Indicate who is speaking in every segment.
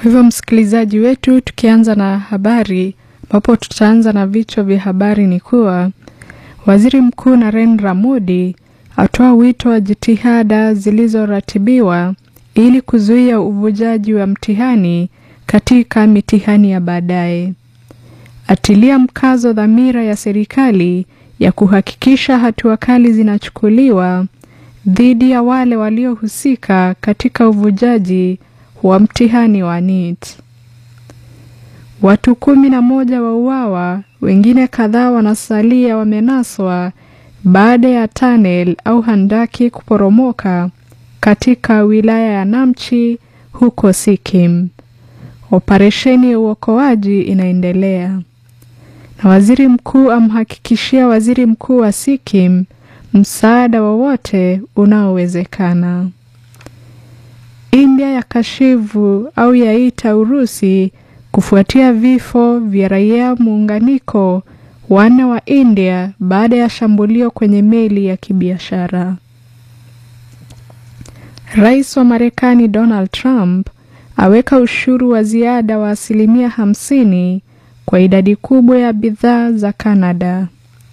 Speaker 1: Kwa hivyo msikilizaji wetu, tukianza na habari ambapo tutaanza na vichwa vya habari ni kuwa waziri mkuu Narendra Modi atoa wito wa jitihada zilizoratibiwa ili kuzuia uvujaji wa mtihani katika mitihani ya baadaye. Atilia mkazo dhamira ya serikali ya kuhakikisha hatua kali zinachukuliwa dhidi ya wale waliohusika katika uvujaji wa mtihani wa NEET. Watu kumi na moja wauawa, wengine kadhaa wanasalia wamenaswa baada ya tunnel au handaki kuporomoka katika wilaya ya Namchi huko Sikkim. Operesheni ya uokoaji inaendelea. Na waziri mkuu amhakikishia waziri mkuu wa Sikkim msaada wowote unaowezekana. India ya kashivu au yaita Urusi kufuatia vifo vya raia muunganiko wanne wa India baada ya shambulio kwenye meli ya kibiashara. Rais wa Marekani Donald Trump aweka ushuru wa ziada wa asilimia hamsini kwa idadi kubwa ya bidhaa za Kanada.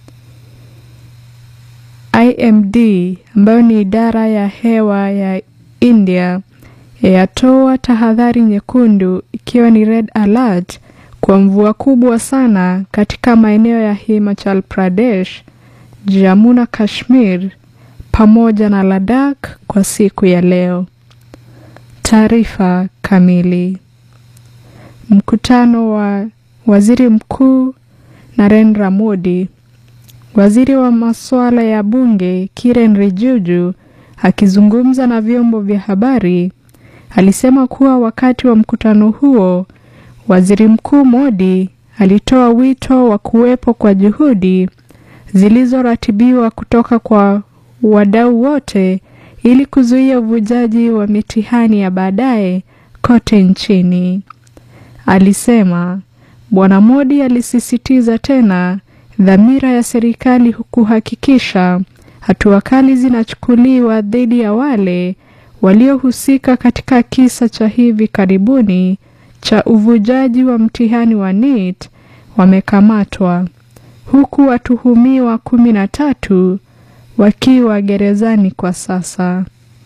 Speaker 1: IMD ambayo ni idara ya hewa ya India yatoa tahadhari nyekundu ikiwa ni red alert kwa mvua kubwa sana katika maeneo ya Himachal Pradesh, Jammu na Kashmir pamoja na Ladakh kwa siku ya leo. Taarifa kamili. Mkutano wa waziri mkuu Narendra Modi, waziri wa masuala ya bunge Kiren Rijuju akizungumza na vyombo vya habari alisema kuwa wakati wa mkutano huo waziri mkuu Modi alitoa wito wa kuwepo kwa juhudi zilizoratibiwa kutoka kwa wadau wote ili kuzuia uvujaji wa mitihani ya baadaye kote nchini. Alisema Bwana Modi alisisitiza tena dhamira ya serikali kuhakikisha hatua kali zinachukuliwa dhidi ya wale waliohusika katika kisa cha hivi karibuni cha uvujaji wa mtihani wa NEET wamekamatwa huku watuhumiwa kumi na tatu wakiwa gerezani kwa sasa.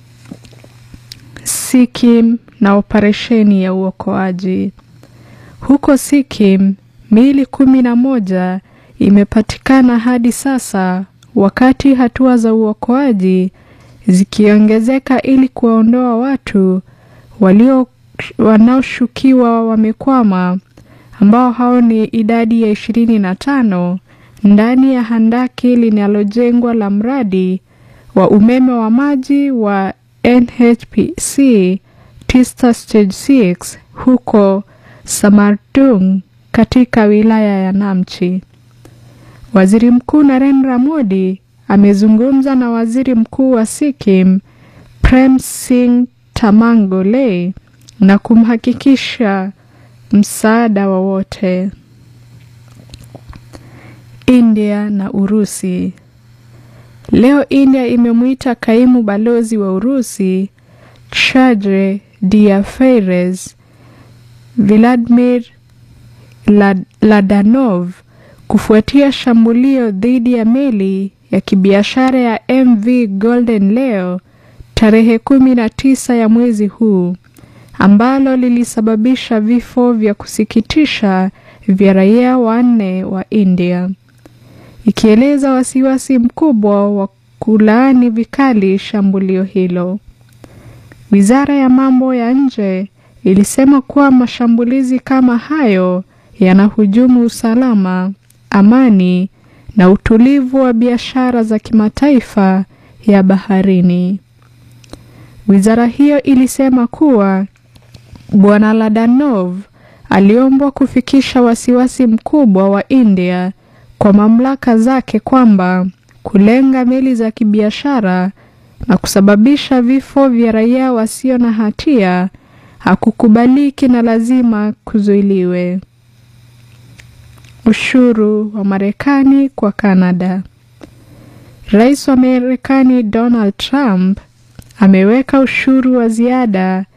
Speaker 1: Sikkim na operesheni ya uokoaji. Huko Sikkim, miili kumi na moja imepatikana hadi sasa, wakati hatua za uokoaji zikiongezeka ili kuwaondoa watu walio wanaoshukiwa wamekwama, ambao hao ni idadi ya ishirini na tano ndani ya handaki linalojengwa la mradi wa umeme wa maji wa NHPC Tista Stage 6 huko Samartung katika wilaya ya Namchi. Waziri Mkuu Narendra Modi amezungumza na Waziri Mkuu wa Sikkim Prem Singh Tamangole na kumhakikisha msaada wowote. India na Urusi. Leo India imemwita kaimu balozi wa Urusi Chadre Diaferes Vladimir Lad Ladanov kufuatia shambulio dhidi ya meli ya kibiashara ya MV Golden Leo tarehe kumi na tisa ya mwezi huu ambalo lilisababisha vifo vya kusikitisha vya raia wanne wa India, ikieleza wasiwasi mkubwa wa kulaani vikali shambulio hilo. Wizara ya mambo ya nje ilisema kuwa mashambulizi kama hayo yanahujumu usalama, amani na utulivu wa biashara za kimataifa ya baharini. Wizara hiyo ilisema kuwa Bwana Ladanov aliombwa kufikisha wasiwasi mkubwa wa India kwa mamlaka zake kwamba kulenga meli za kibiashara na kusababisha vifo vya raia wasio na hatia hakukubaliki na lazima kuzuiliwe. Ushuru wa Marekani kwa Kanada. Rais wa Marekani Donald Trump ameweka ushuru wa ziada